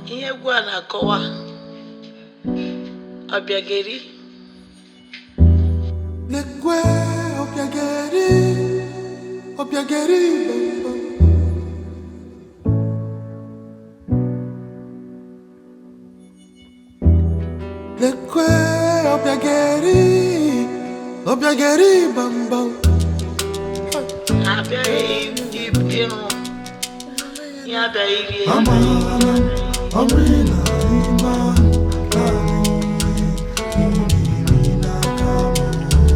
ihe egwu a na-akọwa ọbịageri Lekwe obiageri, obiageri bambam. Lekwe obiageri, obiageri bambam. ha abịaghị ịhụ ihe abịaghị rie Amana, amina, iman, kani, inina kamo.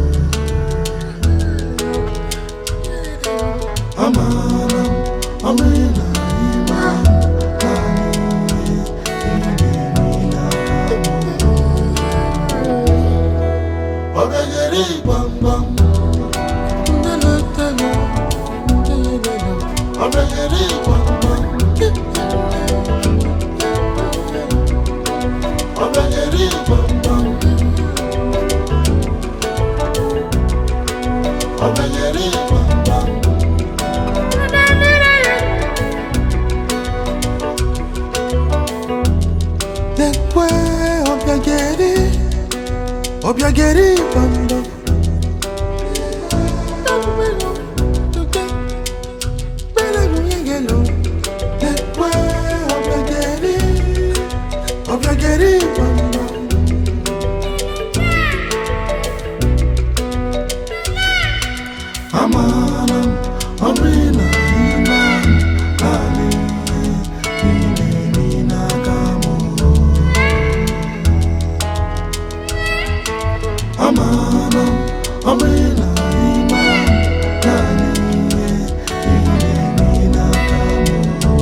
Amana, amina, iman, kani, inina kamo. Obegeri bam bam. Obegeri bam bam. Obegeri bam bam. Obegeri bam bam. Lekwe obiageri, obiageri bam bam. Lekwe obiageri, obiageri bam bam. Amanam, amina, iman, kani, inina kamo. Amanam, amina, iman, kani, inina kamo.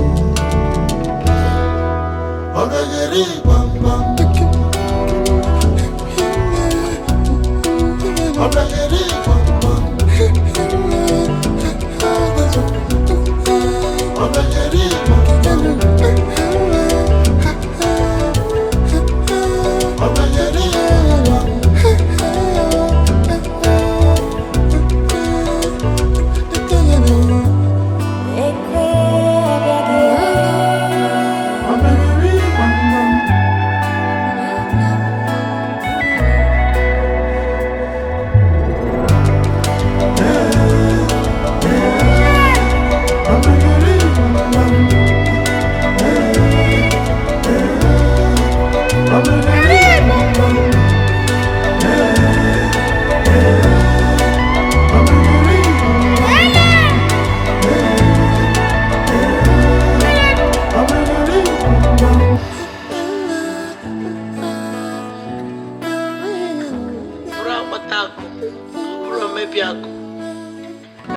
Obegeri bam bam. Obegeri bam bam. Obegeri bam bam. Obegeri bam bam. Obegeri bam bam. Obegeri bam bam. Obegeri bam bam. Obegeri bam bam. Obegeri bam bam. bụrụ akpata akụ ọ bụrụ omebi akụ